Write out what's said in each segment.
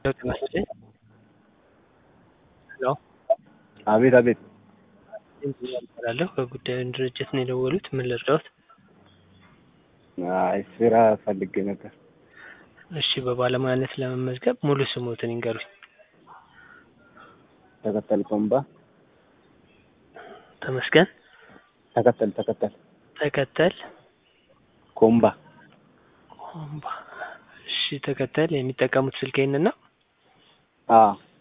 ጤና ይስጥልኝ። ሄሎ አቤት አቤት። እባላለሁ ከጉዳዩን ድርጅት ነው የደወሉት። ምን ልርዳዎት? አይ ስራ ፈልጌ ነበር። እሺ በባለሙያነት ለመመዝገብ ሙሉ ስሞትን ይንገሩኝ። ተከተል ኮምባ ተመስገን ተከተል ተከተል ተከተል ኮምባ ኮምባ። እሺ ተከተል የሚጠቀሙት ስልክ ይህንን ነው? አ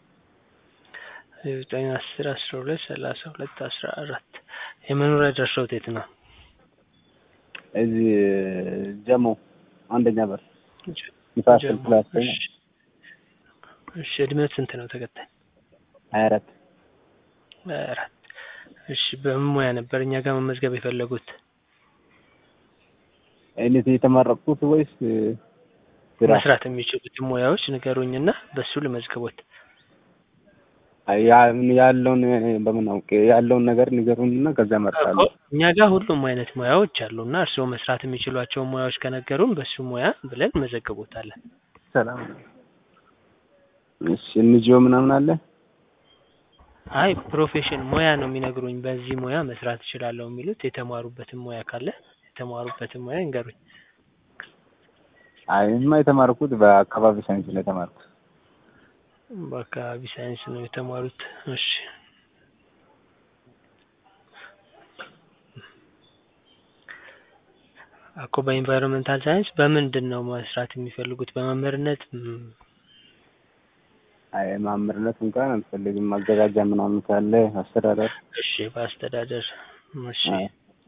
ዘጠኝ አስር አስራ ሁለት ሰላሳ ሁለት አስራ አራት የመኖሪያ አድራሻዎት የት ነው? እዚህ ጀሞ አንደኛ በር ንፋስ ስልክ ላይ አስተኛ እሺ እሺ እድሜዎት ስንት ነው ተከተል? ሀያ አራት ሀያ አራት እሺ በምን ሙያ ነበር እኛ ጋር መመዝገብ የፈለጉት? አይነት የተመረቅኩት ወይስ ስራ? መስራት የሚችሉትን ሙያዎች ንገሩኝና በሱ ልመዝግቦት። አይ ያ- ያለውን በምን አውቄ ያለውን ነገር ንገሩኝና ከዛ እመርጣለሁ። እኛ ጋር ሁሉም አይነት ሙያዎች አሉና እርስዎ መስራት የሚችሏቸውን ሙያዎች ከነገሩን በሱ ሙያ ብለን መዘግቦታለን። ሰላም እሺ እንጂኦ ምናምን አለ? አይ ፕሮፌሽን ሙያ ነው የሚነግሩኝ። በዚህ ሙያ መስራት እችላለሁ የሚሉት የተማሩበትን ሙያ ካለ የተማሩበትን ሙያ ይንገሩኝ። አይ እኔማ የተማርኩት በአካባቢ ሳይንስ ነው የተማርኩት። በአካባቢ ሳይንስ ነው የተማሩት። እሺ እኮ በኢንቫይሮንመንታል ሳይንስ በምንድን ነው መስራት የሚፈልጉት? በመምህርነት ም፣ አይ ማምርነት እንኳን አልፈልግም። ማዘጋጃ ምናምን ካለ አስተዳደር እሺ በአስተዳደር እሺ አይ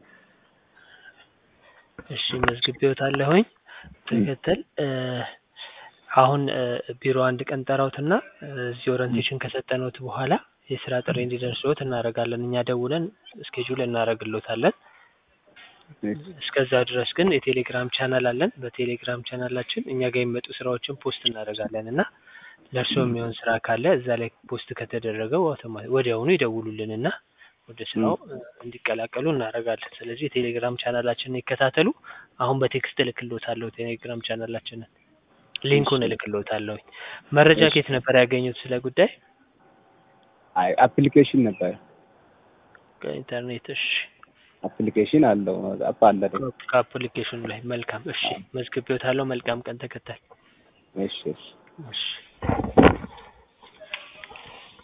እሺ መዝግቤዎታለሁኝ። ተከተል እ፣ አሁን እ፣ ቢሮ አንድ ቀን ጠራውትና እዚህ ኦሪንቴሽን ከሰጠነውት በኋላ የስራ ጥሪ እንዲደርስዎት እናደርጋለን። እኛ ደውለን ስኬጁል እናደርግሎታለን። እስከዛ ድረስ ግን የቴሌግራም ቻናል አለን። በቴሌግራም ቻናላችን እኛ ጋር የሚመጡ ስራዎችን ፖስት እናደርጋለን እና ለእርስዎ የሚሆን ስራ ካለ እዛ ላይ ፖስት ከተደረገው አውቶማ- ወዲያውኑ ይደውሉልንና ወደ ስራው እ፣ እንዲቀላቀሉ እናደርጋለን። ስለዚህ የቴሌግራም ቻናላችንን ይከታተሉ። አሁን በቴክስት እልክልዎታለሁ ቴሌግራም ቻናላችንን ሊንኩን እልክልዎታለሁ። መረጃ ከየት ነበር ያገኙት ስለ ጉዳይ? አይ አፕሊኬሽን ነበር። ከኢንተርኔት። እሺ አፕሊኬሽን አለው አፕ አለ ደግሞ። ከአፕሊኬሽኑ ላይ መልካም። እሺ መዝግቤዎታለሁ። መልካም ቀን ተከታል። እሺ እሺ እሺ